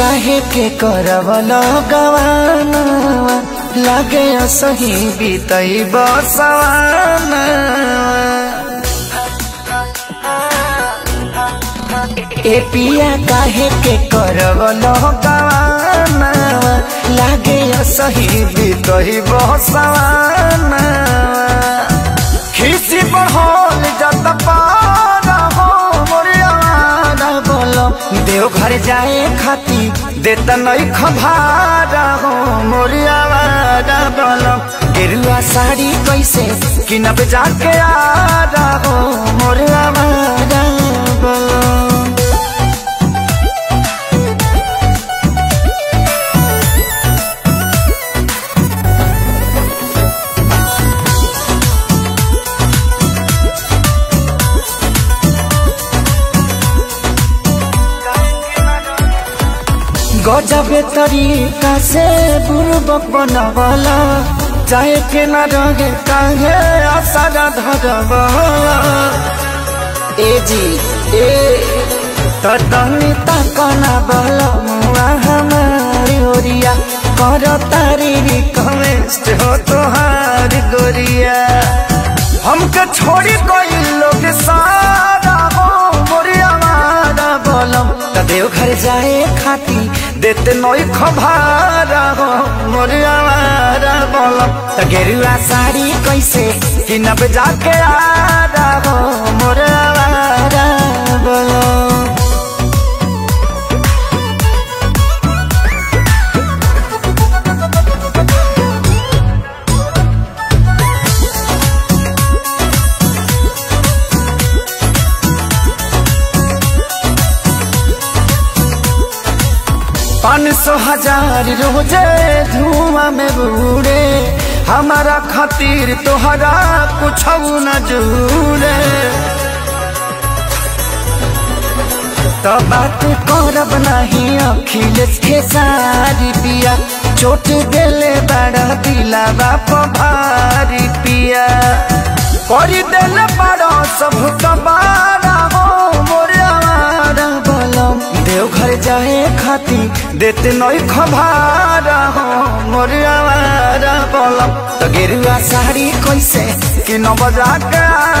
काहे के करवल गवाना लागे सही बीतई बसवाना ए पिया काहे के करवल गवाना लागे सही बीतई बसवाना खिसी बढ़ल जत पारा हो मोरियाना बोलो देव घर जाए खाती देता नहीं खभारा हो मोरियाना बोलो गेरुआ साड़ी कैसे किनब जाके आ रहा हो मोरियाना बोलो गजबे तरीका से बुर्बक बनवला चाहे के न रहे काहे असर धरवला ए जी ए तनी तकना बल मुआ हमारी ओरिया कर तारी रिक्वेस्ट हो तोहार गोरिया हमके छोड़ी कोई लोग सारा हो मोरिया मारा बोलम त देव घर जाए खाती देते नई खभारा हो मोरिया मारा बोलम त गेरुआ साड़ी कैसे किनब जाके आ रहा हो मोरिया मारा बोलम पाँच सौ हजार रोजे धुआं में बूढ़े हमारा खातिर तोहरा कुछ न जूरे तो बात करब नहीं अखिलेश के सारी पिया चोट देले बड़ा दिला बाप भारी पिया कर देले बड़ा सब कबारा हो मोरे आवारा बलम देव घर जाए खाती देते नई खबारा हो मोरे आवारा बलम तो गेरुआ साड़ी कैसे कि न बजा के